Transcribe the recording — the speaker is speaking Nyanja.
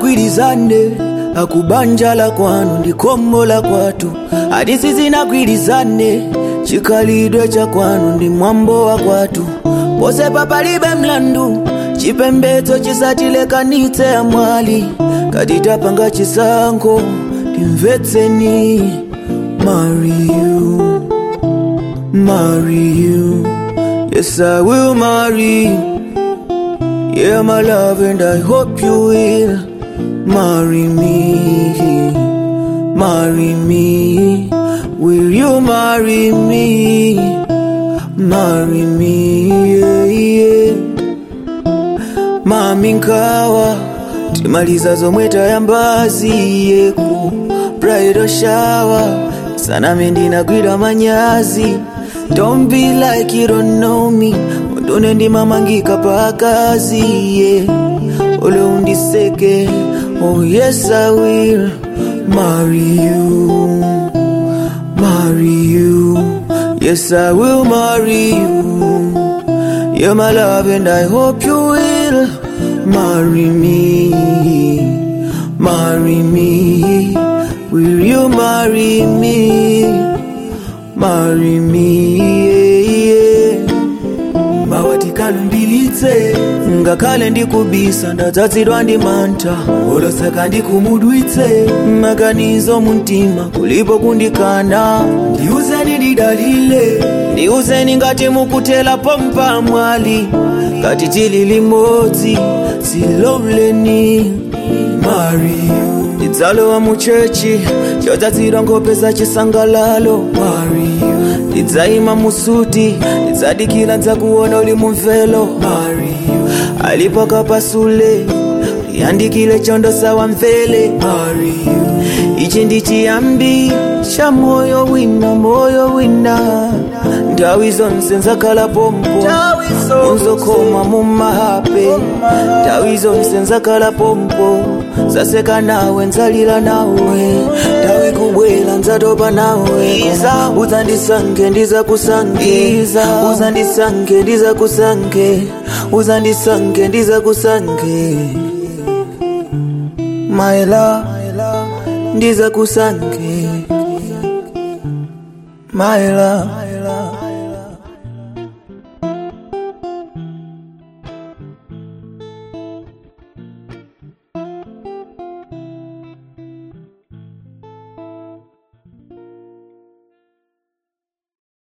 zinagwirizane akubanja la kwanu ndikombo la kwatu hadisi zinagwirizane chikhalidwe cha kwanu ndi mwambo wa kwatu pose papalibe mlandu chipembedzo chisatilekanitse amwali katitapanga chisankho timvetseni marry you marry you yes i will marry you yeah my love and i hope you will marry me marry me will you marry me marry me yeah, yeah. mami nkawa timaliza zomwe tayambazi yeku bridal shower saname ndinagwira manyazi don't be like you don't know me undone ndimamangika pakazi yeah. ule undiseke oh yes i will marry you marry you yes i will marry you you're my love and i hope you will marry me marry me will you marry me marry me yeah, yeah. mawatikalumbilitse ngakhale ndikubisa ndadzazidwa ndi mantha oloseka ndikumudwitse maganizo mumtima kulipo kundikana ndiuzeni ndidalile ndiuzeni ngati mukutela pompa mwali ngati tili limodzi siloleni mari ndidzalowa muchechi chodzazidwa nkhope za chisangalalo mari ndidzayima musuti ndidzadikira ndzakuona uli mumvelo mari alipo kapasule yandikile chondo sawa mvele mari ichi ndi chiyambi cha moyo wina moyo wina nthawi zonse nzakhala pompo unzokoma mumahape nthawi zonse nzakhala pompo zaseka nawe nzalira nawe nthawi kubwera nzatopa nawe uzandisange ndizakusange uzandisange ndizakusange uzandisange ndizakusange my love ndizakusange my love